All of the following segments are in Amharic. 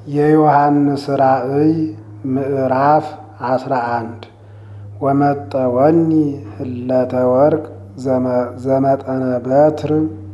የዮሐንስ ራእይ ምዕራፍ አስራ አንድ ወመጠወኒ ህለተ ወርቅ ዘመጠነ በትር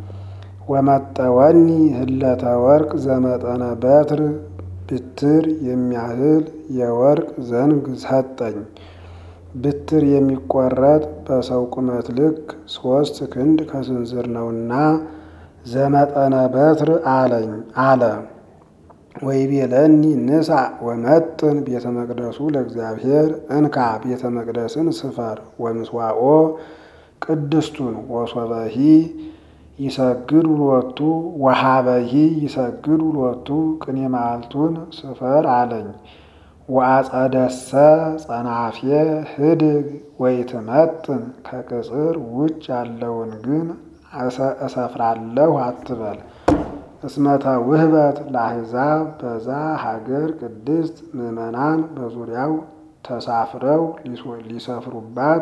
ወመጠወኒ ህለተ ወርቅ ዘመጠነ በትር ብትር የሚያህል የወርቅ ዘንግ ሰጠኝ። ብትር የሚቆረጥ በሰው ቁመት ልክ ሶስት ክንድ ከስንዝር ነውና ዘመጠነ በትር አለኝ አለ። ወይቤለኒ ንሳ ወመጥን ቤተ መቅደሱ ለእግዚአብሔር እንካ ቤተ መቅደስን ስፈር ወምስዋኦ ቅድስቱን ወሶበሂ ይሰግድ ውሎቱ ወሃበሂ ይሰግድ ውሎቱ ቅኔ መዓልቱን ስፈር አለኝ። ወአጸደሰ ጸናፌ ህድግ ወይትመጥን ከቅጽር ውጭ ያለውን ግን እሰፍራለሁ አትበል። እስመተ ውህበት ለአሕዛብ በዛ ሀገር ቅድስት ምዕመናን በዙሪያው ተሳፍረው ሊሰፍሩባት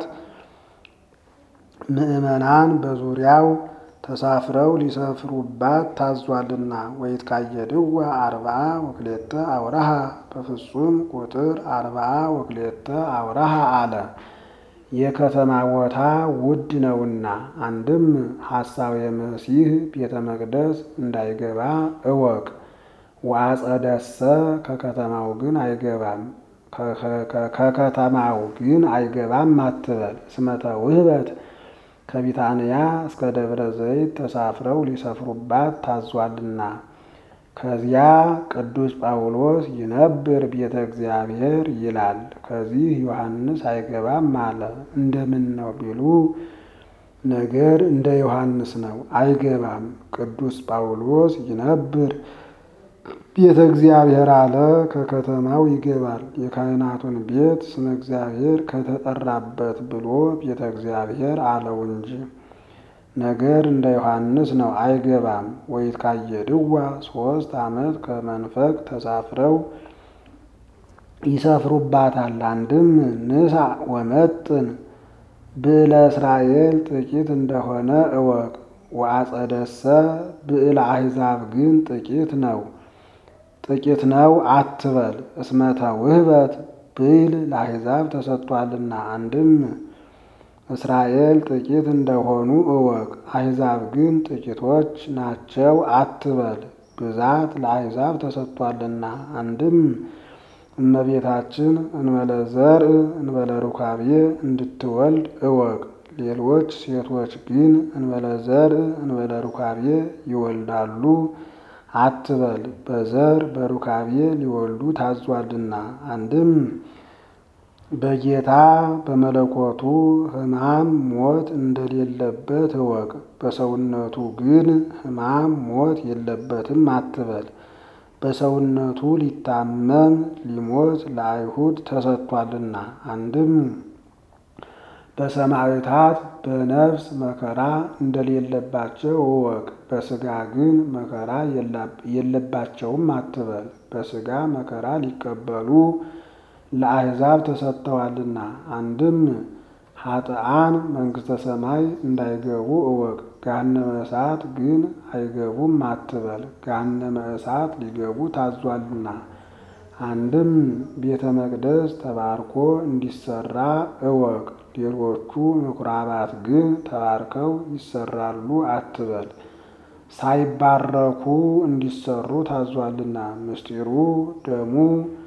ምዕመናን በዙሪያው ተሳፍረው ሊሰፍሩባት ታዟልና። ወይትቃየድዋ አርብዓ ወክሌተ አውራሃ በፍጹም ቁጥር አርብዓ ወክሌተ አውራሃ አለ። የከተማ ቦታ ውድ ነውና፣ አንድም ሐሳዌ መሲህ ቤተ መቅደስ እንዳይገባ እወቅ። ወአጸደሰ ከከተማው ግን አይገባም ከከተማው ግን አይገባም አትበል። እስመተ ውህበት ከቢታንያ እስከ ደብረ ዘይት ተሳፍረው ሊሰፍሩባት ታዟልና። ከዚያ ቅዱስ ጳውሎስ ይነብር ቤተ እግዚአብሔር ይላል። ከዚህ ዮሐንስ አይገባም አለ። እንደምን ነው ቢሉ ነገር እንደ ዮሐንስ ነው፣ አይገባም። ቅዱስ ጳውሎስ ይነብር ቤተ እግዚአብሔር አለ። ከከተማው ይገባል። የካህናቱን ቤት ስመ እግዚአብሔር ከተጠራበት ብሎ ቤተ እግዚአብሔር አለው እንጂ ነገር እንደ ዮሐንስ ነው፣ አይገባም። ወይትቃየድዋ ሶስት ዓመት ከመንፈቅ ተሳፍረው ይሰፍሩባታል። አንድም ንሳ ወመጥን ብዕለ እስራኤል ጥቂት እንደሆነ እወቅ። ወአጸደሰ ብዕለ አሕዛብ ግን ጥቂት ነው ጥቂት ነው አትበል። እስመተ ውህበት ብዕል ለአሕዛብ ተሰጥቷልና። አንድም እስራኤል ጥቂት እንደሆኑ እወቅ። አሕዛብ ግን ጥቂቶች ናቸው አትበል። ብዛት ለአሕዛብ ተሰጥቷልና። አንድም እመቤታችን እንበለ ዘርእ እንበለ ሩካቤ እንድትወልድ እወቅ። ሌሎች ሴቶች ግን እንበለ ዘርእ እንበለ ሩካቤ ይወልዳሉ አትበል። በዘር በሩካቤ ሊወልዱ ታዟልና። አንድም በጌታ በመለኮቱ ሕማም ሞት እንደሌለበት እወቅ። በሰውነቱ ግን ሕማም ሞት የለበትም አትበል። በሰውነቱ ሊታመም ሊሞት ለአይሁድ ተሰጥቷልና። አንድም በሰማዕታት በነፍስ መከራ እንደሌለባቸው እወቅ። በሥጋ ግን መከራ የለባቸውም አትበል። በሥጋ መከራ ሊቀበሉ ለአሕዛብ ተሰጥተዋልና። አንድም ኃጥአን መንግሥተ ሰማይ እንዳይገቡ እወቅ። ገሃነመ እሳት ግን አይገቡም አትበል። ገሃነመ እሳት ሊገቡ ታዟልና። አንድም ቤተ መቅደስ ተባርኮ እንዲሰራ እወቅ። ሌሎቹ ምኩራባት ግን ተባርከው ይሰራሉ አትበል። ሳይባረኩ እንዲሰሩ ታዟልና። ምስጢሩ ደሙ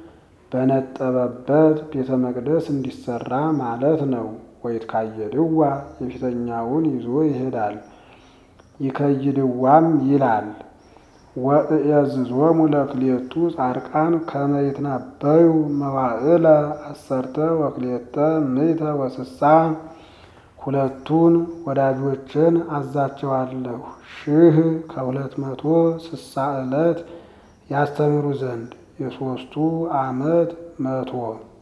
በነጠበበት ቤተ መቅደስ እንዲሰራ ማለት ነው። ወይትቃየድዋ የፊተኛውን ይዞ ይሄዳል ይከይድዋም ይላል። ወእየዝዞሙ ለክሌቱ ጻድቃን ከመ ይትናበዩ መዋዕለ አሰርተ ወክሌተ ምዕተ ወስሳ ሁለቱን ወዳጆችን አዛቸዋለሁ ሺህ ከሁለት መቶ ስሳ ዕለት ያስተምሩ ዘንድ የሶስቱ ዓመት መቶ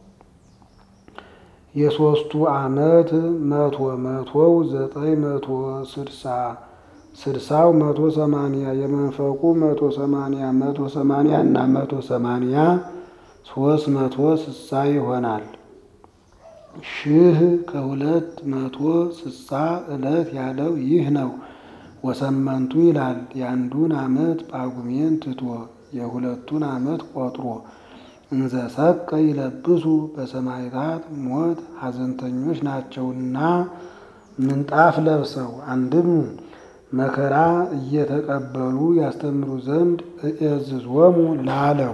የሶስቱ ዓመት መቶ መቶው ዘጠኝ መቶ ስድሳ ስድሳው መቶ ሰማንያ የመንፈቁ መቶ ሰማንያ መቶ ሰማንያ እና መቶ ሰማንያ ሶስት መቶ ስሳ ይሆናል። ሺህ ከሁለት መቶ ስሳ ዕለት ያለው ይህ ነው። ወሰመንቱ ይላል የአንዱን ዓመት ጳጉሜን ትቶ የሁለቱን ዓመት ቆጥሮ እንዘ ሰቀ ይለብሱ በሰማዕታት ሞት ሐዘንተኞች ናቸውና ምንጣፍ ለብሰው አንድም መከራ እየተቀበሉ ያስተምሩ ዘንድ እእዝዞሙ ላለው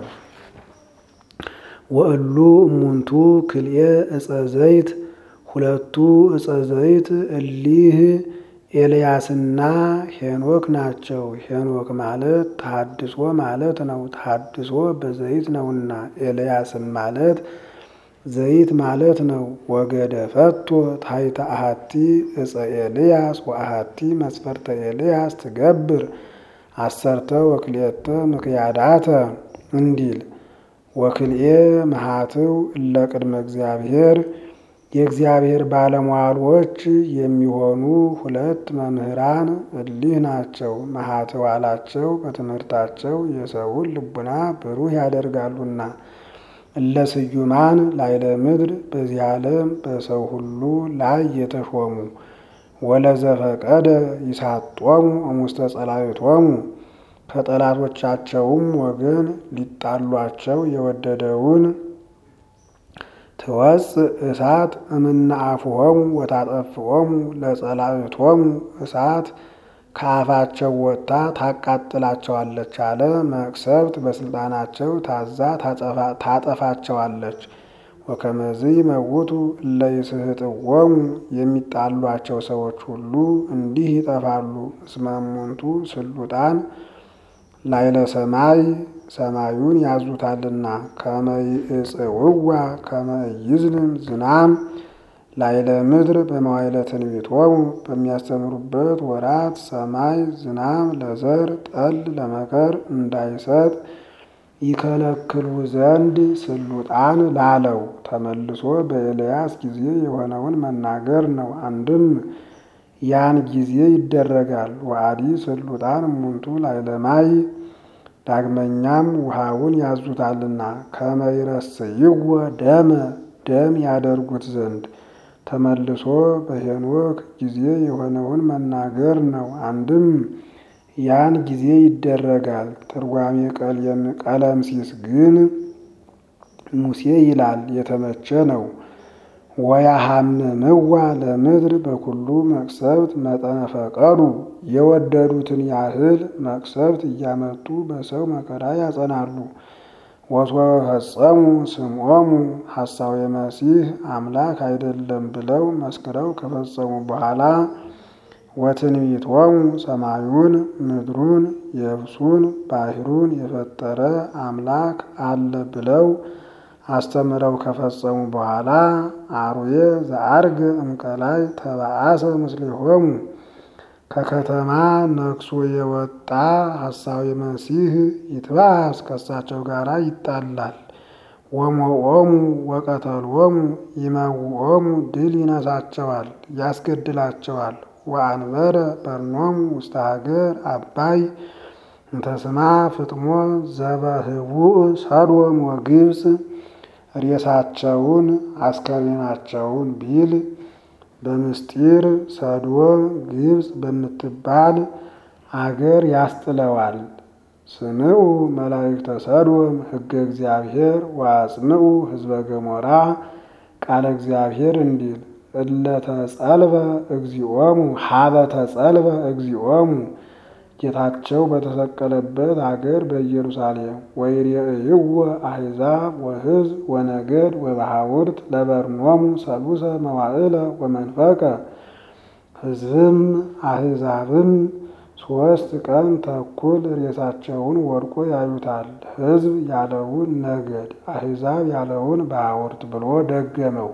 ወእሉ እሙንቱ ክልኤ ዕፀ ዘይት ሁለቱ ዕፀ ዘይት እሊህ ኤልያስና ሄኖክ ናቸው። ሄኖክ ማለት ተሐድሶ ማለት ነው። ተሐድሶ በዘይት ነውና፣ ኤልያስም ማለት ዘይት ማለት ነው። ወገደ ፈቶ ታሕተ አሐቲ ዕፀ ኤልያስ ወአሐቲ መስፈርተ ኤልያስ ትገብር አሰርተ ወክልኤተ ምክያዳተ እንዲል ወክልኤ መሃትው እለ ቅድመ እግዚአብሔር የእግዚአብሔር ባለሟሎች የሚሆኑ ሁለት መምህራን እሊህ ናቸው። መሃትው አላቸው በትምህርታቸው የሰውን ልቡና ብሩህ ያደርጋሉና። እለ ስዩማን ላይለ ምድር በዚህ ዓለም በሰው ሁሉ ላይ የተሾሙ ወለዘፈቀደ ይሳጦሙ እሙስተ ጸላእቶሙ ከጠላቶቻቸውም ወገን ሊጣሏቸው የወደደውን ትወፅእ እሳት እምነአፍሆሙ ወታጠፍኦሙ ለጸላእቶሙ እሳት ከአፋቸው ወጥታ ታቃጥላቸዋለች አለ። መቅሰፍት በስልጣናቸው ታዛ ታጠፋቸዋለች። ወከመዝ ይመውቱ እለ ይስሕጥዎሙ የሚጣሏቸው ሰዎች ሁሉ እንዲህ ይጠፋሉ። እስመ እሙንቱ ስሉጣን ላይለ ሰማይ ሰማዩን ያዙታልና ከመ ይእጽውዋ ከመ ይዝንም ዝናም ላይለ ምድር በመዋዕለ ትንቢቶሙ በሚያስተምሩበት ወራት ሰማይ ዝናም ለዘር ጠል ለመከር እንዳይሰጥ ይከለክሉ ዘንድ ስሉጣን ላለው ተመልሶ በኤልያስ ጊዜ የሆነውን መናገር ነው። አንድም ያን ጊዜ ይደረጋል። ወአዲ ስሉጣን እሙንቱ ላይለ ማይ ዳግመኛም ውሃውን ያዙታልና ከመ ይረስይዎ ደመ ደም ያደርጉት ዘንድ ተመልሶ በሄኖክ ጊዜ የሆነውን መናገር ነው። አንድም ያን ጊዜ ይደረጋል። ትርጓሜ ቀለምሲስ ግን ሙሴ ይላል የተመቸ ነው። ወያሐምምዋ ለምድር በኩሉ መቅሰፍት መጠነ ፈቀዱ የወደዱትን ያህል መቅሰፍት እያመጡ በሰው መከራ ያጸናሉ። ወሶፈጸሙ ስምዖሙ ሐሳዌ መሲህ አምላክ አይደለም ብለው መስክረው ከፈጸሙ በኋላ ወትንቢቶሙ ሰማዩን ምድሩን የብሱን ባሕሩን የፈጠረ አምላክ አለ ብለው አስተምረው ከፈጸሙ በኋላ አርዌ ዘአርገ እምቀላይ ተባአሰ ምስሌሆሙ ከከተማ ነግሶ የወጣ ሐሳዊ መሲህ ይትባስ ከሳቸው ጋር ይጣላል። ወሞኦሙ ወቀተሎሙ ይመውኦሙ ድል ይነሳቸዋል፣ ያስገድላቸዋል። ወአንበረ በርኖሙ ውስተ ሀገር አባይ እንተስማ ፍጥሞ ዘበህቡእ ሰዶም ወግብፅ ሬሳቸውን አስከሬናቸውን ቢል በምስጢር ሰዶም ግብፅ በምትባል አገር ያስጥለዋል። ስምዑ መላእክተ ሰዶም ሕገ እግዚአብሔር ወአጽምዑ ሕዝበ ገሞራ ቃለ እግዚአብሔር እንዲል እለ ተጸልበ እግዚኦሙ ሀበ ተጸልበ እግዚኦሙ ጌታቸው በተሰቀለበት አገር በኢየሩሳሌም ወይሬእይዎ አሕዛብ ወሕዝብ ወነገድ ወባሕውርት ለበርኖሙ ሰሉሰ መዋዕለ ወመንፈቀ ሕዝብም አሕዛብም ሦስት ቀን ተኩል ሬሳቸውን ወድቆ ያዩታል። ሕዝብ ያለውን ነገድ፣ አሕዛብ ያለውን ባሕውርት ብሎ ደገመው።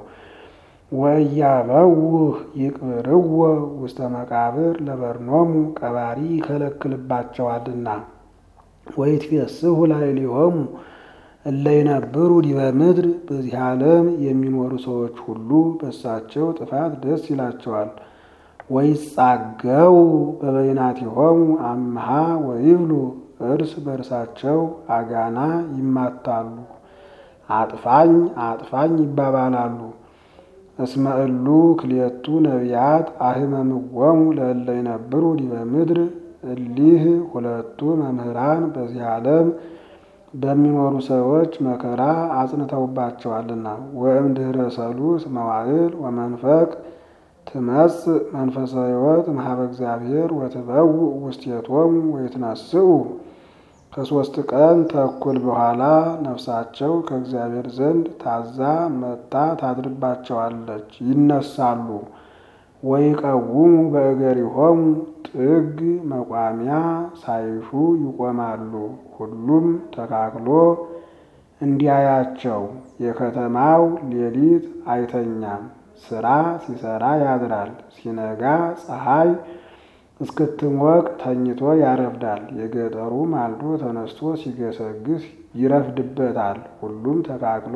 ወእያበውህ ይቅብርዎ ውስተ መቃብር ለበርኖሙ ቀባሪ ይከለክልባቸዋልና። ወይትፌስሑ ላዕሌሆሙ እለ ይነብሩ ዲበ ምድር በዚህ ዓለም የሚኖሩ ሰዎች ሁሉ በሳቸው ጥፋት ደስ ይላቸዋል። ወይጻገው በበይናቲሆሙ አምሃ ወይብሉ እርስ በርሳቸው አጋና ይማታሉ፣ አጥፋኝ አጥፋኝ ይባባላሉ። እስመ እሉ ክልኤቱ ነቢያት አህመምዎሙ ለእለ ይነብሩ ዲበ ምድር እሊህ ሁለቱ መምህራን በዚህ ዓለም በሚኖሩ ሰዎች መከራ አጽንተውባቸዋልና። ወእምድኅረ ሰሉስ መዋዕል ወመንፈቅ ትመጽእ መንፈሰ ሕይወት እምኀበ እግዚአብሔር ወትበውእ ውስቴቶሙ ወይትነስኡ ከሦስት ቀን ተኩል በኋላ ነፍሳቸው ከእግዚአብሔር ዘንድ ታዛ መጥታ ታድርባቸዋለች፣ ይነሳሉ። ወይቀውሙ በእገሪሆሙ ጥግ መቋሚያ ሳይሹ ይቆማሉ። ሁሉም ተካክሎ እንዲያያቸው የከተማው ሌሊት አይተኛም፣ ስራ ሲሰራ ያድራል። ሲነጋ ፀሐይ እስክትሞቅ ተኝቶ ያረፍዳል። የገጠሩ ማልዶ ተነስቶ ሲገሰግስ ይረፍድበታል። ሁሉም ተካክሎ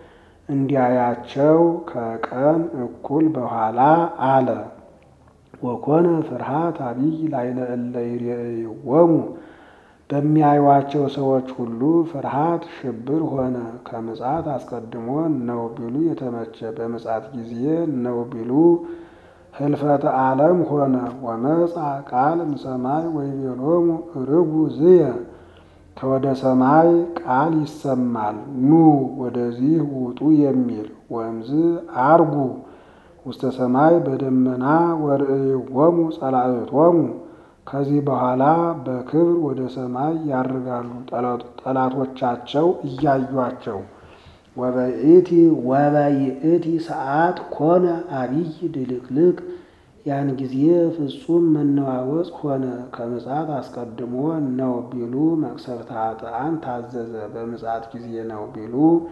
እንዲያያቸው ከቀን እኩል በኋላ አለ። ወኮነ ፍርሃት አቢይ ላዕለ እለ ይሬእይዎሙ በሚያዩዋቸው ሰዎች ሁሉ ፍርሃት ሽብር ሆነ። ከምጽአት አስቀድሞ ነው ቢሉ የተመቸ በምጽአት ጊዜ ነው ቢሉ ህልፈተ ዓለም ሆነ። ወመጻ ቃል እምሰማይ ወይቤሎሙ ርጉ ዝየ ከወደ ሰማይ ቃል ይሰማል፣ ኑ ወደዚህ ውጡ የሚል ወእምዝ አርጉ ውስተ ሰማይ በደመና ወርእይዎሙ ጸላእቶሙ ከዚህ በኋላ በክብር ወደ ሰማይ ያርጋሉ ጠላቶቻቸው እያዩአቸው። ወበይእቲ ወበይእቲ ሰዓት ኮነ አቢይ ድልቅልቅ ያን ጊዜ ፍጹም መነዋወጽ ሆነ። ከምጽአት አስቀድሞ ነው ቢሉ መቅሰፍተ ኃጥአን ታዘዘ። በምጽአት ጊዜ ነው ቢሉ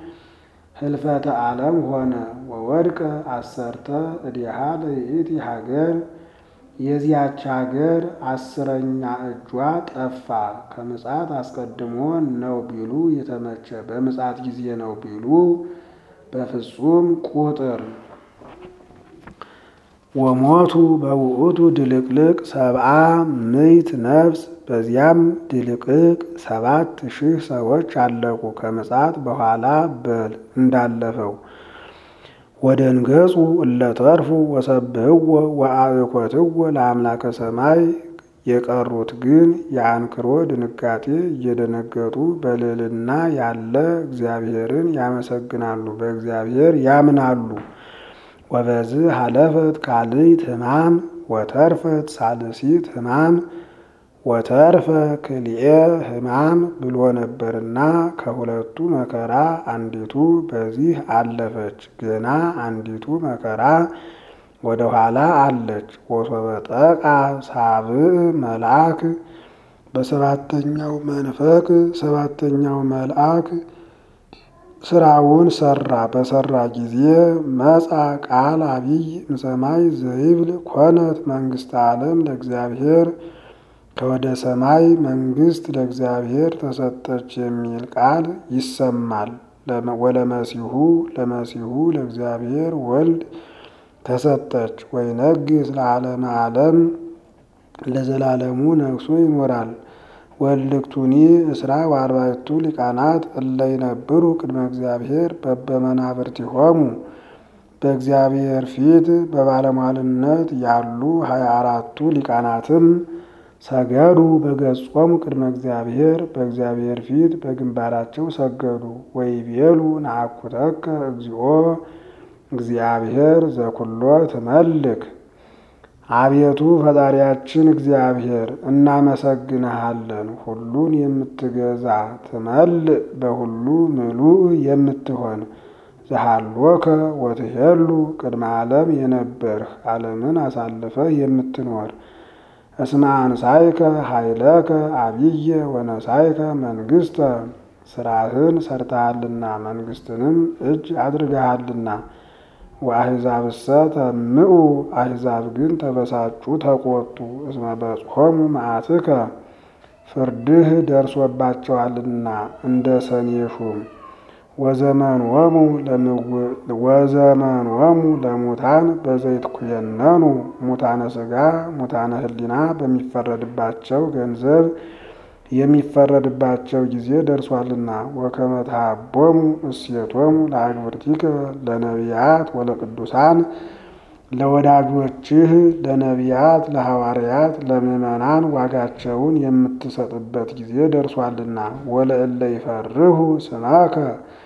ህልፈተ ዓለም ሆነ። ወወድቀ አሰርተ እዴሃ ለይእቲ ሀገር የዚያች ሀገር አስረኛ እጇ ጠፋ። ከምጽአት አስቀድሞ ነው ቢሉ የተመቸ በምጽአት ጊዜ ነው ቢሉ በፍጹም ቁጥር ወሞቱ በውእቱ ድልቅልቅ ሰብአ ምዕት ነፍስ በዚያም ድልቅልቅ ሰባት ሺህ ሰዎች አለቁ። ከምጽአት በኋላ በል እንዳለፈው ወደንገጹ እለተርፉ ወሰብህዎ ወአብኮትዎ ለአምላከ ሰማይ የቀሩት ግን የአንክሮ ድንጋጤ እየደነገጡ በልዕልና ያለ እግዚአብሔርን ያመሰግናሉ፣ በእግዚአብሔር ያምናሉ። ወበዝ ሀለፈት ካልእት ሕማም ወተርፈት ሳልሲት ሕማም ወተርፈ ክልኤ ሕማም ብሎ ነበርና ከሁለቱ መከራ አንዲቱ በዚህ አለፈች። ገና አንዲቱ መከራ ወደ ኋላ አለች። ወሶበ ጠቃ ሳብዕ መልአክ በሰባተኛው መንፈቅ ሰባተኛው መልአክ ስራውን ሰራ። በሰራ ጊዜ መጻ ቃል አቢይ እምሰማይ ዘይብል ኮነት መንግስተ ዓለም ለእግዚአብሔር ከወደ ሰማይ መንግስት ለእግዚአብሔር ተሰጠች የሚል ቃል ይሰማል። ወለመሲሁ ለመሲሁ ለእግዚአብሔር ወልድ ተሰጠች። ወይነግስ ለዓለመ ዓለም ለዘላለሙ ነግሶ ይኖራል። ወልክቱኒ እስራ ወአርባዕቱ ሊቃናት እለ ይነብሩ ቅድመ እግዚአብሔር በበመናብርቲሆሙ በእግዚአብሔር ፊት በባለሟልነት ያሉ ሀያ አራቱ ሊቃናትም ሰገዱ በገጾሙ ቅድመ እግዚአብሔር በእግዚአብሔር ፊት በግንባራቸው ሰገዱ። ወይቤሉ ነአኩተከ እግዚኦ እግዚአብሔር ዘኩሎ ትመልክ አቤቱ ፈጣሪያችን እግዚአብሔር እናመሰግንሃለን። ሁሉን የምትገዛ ትመልእ በሁሉ ምሉእ የምትሆን ዘሃሎከ ወትሄሉ ቅድመ ዓለም የነበርህ ዓለምን አሳልፈህ የምትኖር እስመ አንሳይከ ኃይለከ አብየ ወነሳይከ መንግስተ ስራህን ሰርተሃልና መንግስትንም እጅ አድርገሃልና። ወአሕዛብሰ ተምኡ አሕዛብ ግን ተበሳጩ ተቆጡ። እስመ በጽሖሙ መዓትከ ፍርድህ ደርሶባቸዋልና እንደ ሰኔ ሹም። ወዘመንወሙ ለሙታን በዘይትኩየነኑ ሙታነ ሥጋ ሙታነ ሕሊና በሚፈረድባቸው ገንዘብ የሚፈረድባቸው ጊዜ ደርሷልና። ወከመ ተሃቦሙ እሴቶሙ ለአግብርቲከ ለነቢያት ወለቅዱሳን ለወዳጆችህ ለነቢያት፣ ለሐዋርያት፣ ለምዕመናን ዋጋቸውን የምትሰጥበት ጊዜ ደርሷልና ወለእለ ይፈርሁ ስመከ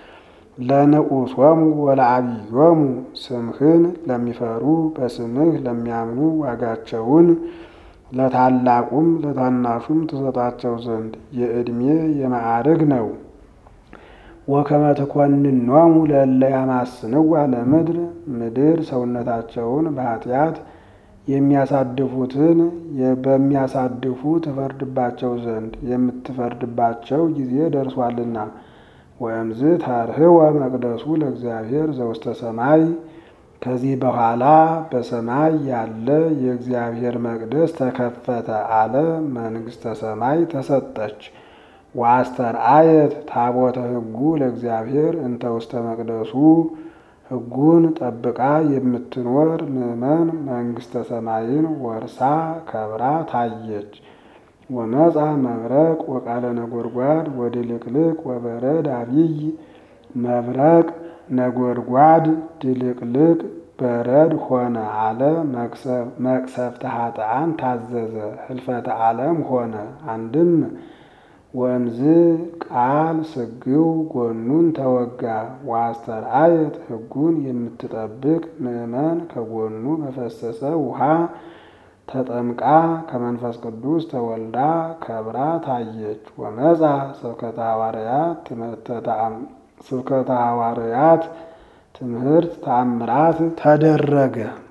ለንዑሶሙ ወለዓብዮሙ ስምህን ለሚፈሩ በስምህ ለሚያምኑ ዋጋቸውን ለታላቁም ለታናሹም ትሰጣቸው ዘንድ የዕድሜ የማዕርግ ነው። ወከመ ትኰንኖሙ ለእለ ያማስንዋ ለምድር ምድር ሰውነታቸውን በኃጢአት የሚያሳድፉትን በሚያሳድፉ ትፈርድባቸው ዘንድ የምትፈርድባቸው ጊዜ ደርሷልና። ወእምዝ ታርህወ መቅደሱ ለእግዚአብሔር ዘውስተ ሰማይ ከዚህ በኋላ በሰማይ ያለ የእግዚአብሔር መቅደስ ተከፈተ አለ። መንግሥተ ሰማይ ተሰጠች። ወአስተርአየት ታቦተ ሕጉ ለእግዚአብሔር እንተ ውስተ መቅደሱ ሕጉን ጠብቃ የምትኖር ምእመን መንግሥተ ሰማይን ወርሳ ከብራ ታየች። ወመጻ መብረቅ ወቃለ ነጎድጓድ ወድልቅልቅ ወበረድ አብይ መብረቅ ነጎድጓድ ድልቅልቅ በረድ ሆነ አለ። መቅሰፍተ ኃጥአን ታዘዘ ህልፈተ ዓለም ሆነ። አንድም ወእምዝ ቃል ስግው ጎኑን ተወጋ። ወአስተርአየት ሕጉን የምትጠብቅ ምእመን ከጎኑ በፈሰሰ ውሃ ተጠምቃ ከመንፈስ ቅዱስ ተወልዳ ከብራ ታየች። ወመጻ ስብከተ ሐዋርያት ስብከተ ሐዋርያት ትምህርት ተአምራት ተደረገ።